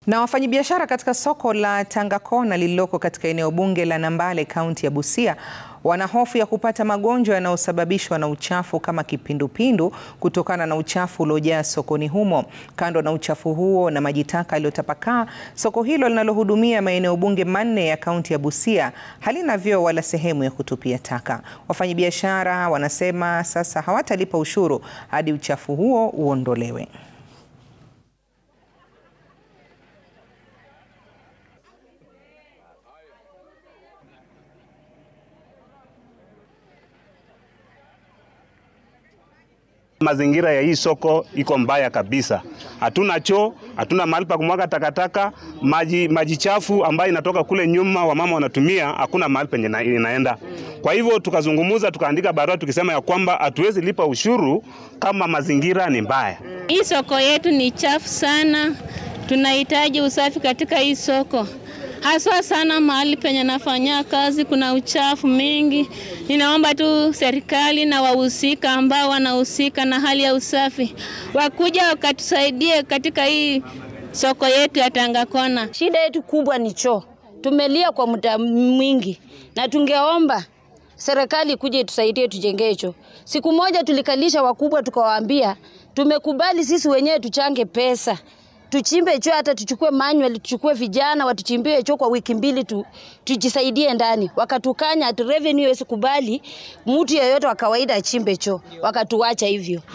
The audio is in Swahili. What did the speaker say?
Na wafanyabiashara katika soko la Tangakona lililoko katika eneo bunge la Nambale kaunti ya Busia wana hofu ya kupata magonjwa yanayosababishwa na uchafu kama kipindupindu kutokana na uchafu uliojaa sokoni humo. Kando na uchafu huo na maji taka yaliyotapakaa, soko hilo linalohudumia maeneo bunge manne ya kaunti ya Busia halina vyoo wala sehemu ya kutupia taka. Wafanyabiashara wanasema sasa hawatalipa ushuru hadi uchafu huo uondolewe. Mazingira ya hii soko iko mbaya kabisa. Hatuna choo, hatuna mahali pa kumwaga takataka. Maji, maji chafu ambayo inatoka kule nyuma wamama wanatumia, hakuna mahali penye ina- inaenda. Kwa hivyo tukazungumuza, tukaandika barua tukisema ya kwamba hatuwezi lipa ushuru kama mazingira ni mbaya. Hii soko yetu ni chafu sana, tunahitaji usafi katika hii soko, haswa sana mahali penye nafanyia kazi kuna uchafu mingi. Ninaomba tu serikali na wahusika ambao wanahusika na hali ya usafi wakuja wakatusaidie katika hii soko yetu ya Tangakona. Shida yetu kubwa ni choo. Tumelia kwa muda mwingi na tungeomba serikali kuja itusaidie tujengee choo. Siku moja tulikalisha wakubwa tukawaambia tumekubali sisi wenyewe tuchange pesa tuchimbe choo, hata tuchukue manual, tuchukue vijana watuchimbie choo kwa wiki mbili tu, tujisaidie ndani. Wakatukanya ati revenue haiwezi kubali mtu yeyote wa kawaida achimbe choo, wakatuacha hivyo.